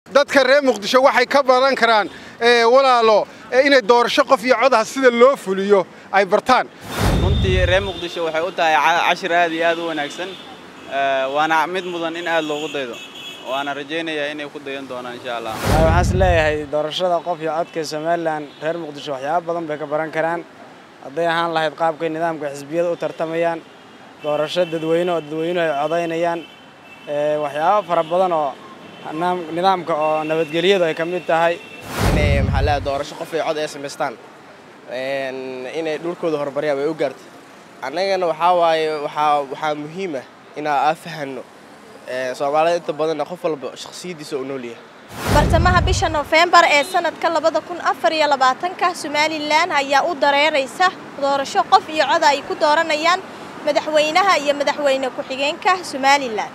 dadka reer muqdisho waxay ka baran karaan walaalo inay doorasho qof iyo codaha sida loo fuliyo ay bartaan runtii reer muqdisho waxay u tahay cashir aad iyo aad u wanaagsan waana mid mudan in aad loogu daydo waana rajaynayaa inay ku dayan doonaan insha allah waxaan is leeyahay doorashada qof iyo codka somalilan reer muqdisho waxyaabo badan bay ka baran karaan hadday ahaan lahayd qaabkay nidaamka xisbiyada u tartamayaan doorasho dadweyne oo dadweynuhu ay codaynayaan waxyaabo fara badan oo nidaamka oo nabadgelyadu ay ka mid tahay inay maxaa leeyahay doorasho qof iyo cod ay samaystaan inay dhulkooda horumariyaan way u gaartay annagana waxaa waaye waxaa waxaa muhiim ah inaa aa fahanno soomaalida inta badanna qof walba shakhsiyaddiisa u nool yahay bartamaha bisha nofembar ee sanadka labada kun afar iyo labaatanka somalilan ayaa u dareeraysa doorasho qof iyo cod ay ku dooranayaan madaxweynaha iyo madaxweyne ku-xigeenka somalilan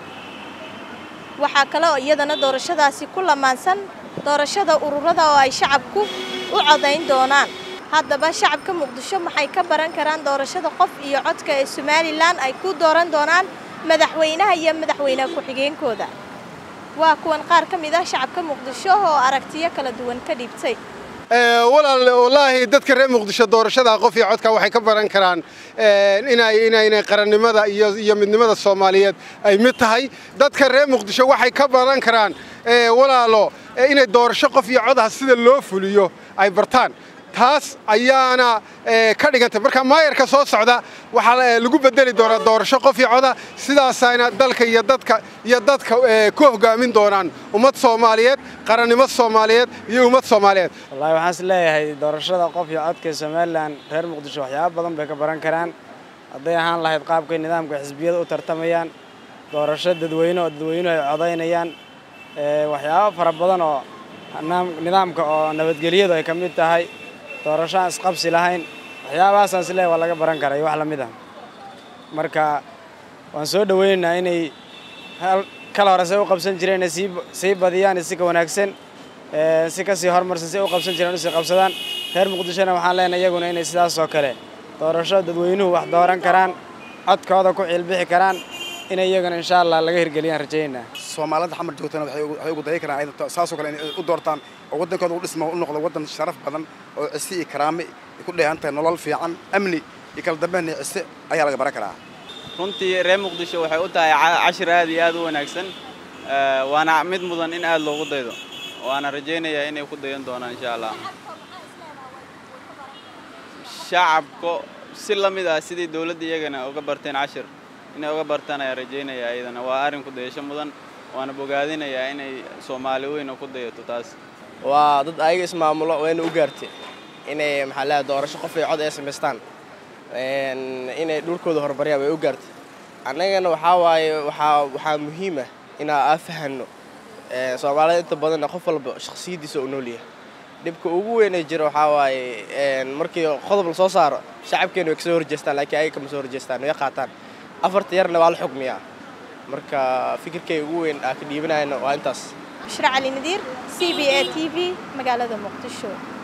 waxaa kale oo iyadana doorashadaasi ku lamaansan doorashada ururada oo ay shacabku u codayn doonaan haddaba shacabka muqdisho maxay ka baran karaan doorashada qof iyo codka ee somalilan ay ku dooran doonaan madaxweynaha iyo madaxweyne ku-xigeenkooda waa kuwan qaar ka mid ah shacabka muqdisho oo aragtiyo kala duwan ka dhiibtay walaal wallaahi dadka reer muqdisho doorashada qof iyo codka waxay ka baran karaan inay inaynay qarannimada iyo iyo midnimada soomaaliyeed ay mid tahay dadka reer muqdisho waxay ka baran karaan walaalo inay doorasho qof iyo codaha sida loo fuliyo ay bartaan taas ayaana ka dhigantay marka maayarka soo socda waxaa lagu bedeli doonaa doorasho qof iyo coda sidaasayna dalka iyo dadka iyo dadka ku hogaamin doonaan ummad soomaaliyeed qarannimo soomaaliyeed iyo ummad soomaaliyeed wallahi waxaan is leeyahay doorashada qof iyo codka somalilan reer muqdisho waxyaabo badan bay ka baran karaan hadday ahaan lahayd qaabkay nidaamka xisbiyada u tartamayaan doorasho dadweyne oo dadweynuhu ay codaynayaan waxyaabo fara badan oo nidaamka oo nabadgelyadu ay ka mid tahay doorasho aan isqabsi lahayn waxyaabahaasaan is leeyahay waa laga baran karaa iyo wax la mid ah marka waan soo dhoweynaynaa inay kala hore say u qabsan jireen inay sii sii badiyaan si ka wanaagsan si kasii horumarsan si u qabsan jireen usii qabsadaan reer muqdishona waxaan leenahay iyaguna inay sidaas oo kale doorasho dadweynuhu wax dooran karaan codkooda ku ciilbixi karaan inay iyaguna insha allah laga hirgeliyaan rajaynaa soomaalida xamar joogtana waxay ugu dayi karaan saasoo kale inay u doortaan oo waddankooda u dhismo u noqdo waddan sharaf badan oo cisi iyo karaame ku dheehan tahay nolol fiican amni iyo kala dambeyn iyo cise ayaa laga baran karaa runtii reer muqdisho waxay u tahay cashir aad iyo aad u wanaagsan waana mid mudan in aad loogu daydo waana rajaynayaa inay ku dayan doonaan insha allah shacabka si la mid ah sidii dowladda iyagana uga barteen cashir inay uga bartaan ayaa rajaynayaa iyadana waa arrin ku dayasho mudan waana bogaadinayaa inay soomaali weyna ku dayato taas waa dad ayaga ismaamulo wayna u gaartay inay maxaa leeyahay doorasho qof iyo cod ay samaystaan inay dhulkooda horumariyaan way u gaartay annagana waxaa waaye waxaa waxaa muhiim ah inaa aa fahanno soomaalida inta badanna qof walba shakhsiyaddiisa u nool yahay dhibka ugu weyn ee jira waxaa waaye markii qodob la soo saaro shacabkeena way kasoo horjeestaan laakiin ayaga kama soo horjeestaan way qaataan afarta yarna waa la xukmiyaa marka fikirkay ugu weyn aa ka dhiibanayana waa intaas bushra cali nadiir c b a t v magaalada muqdisho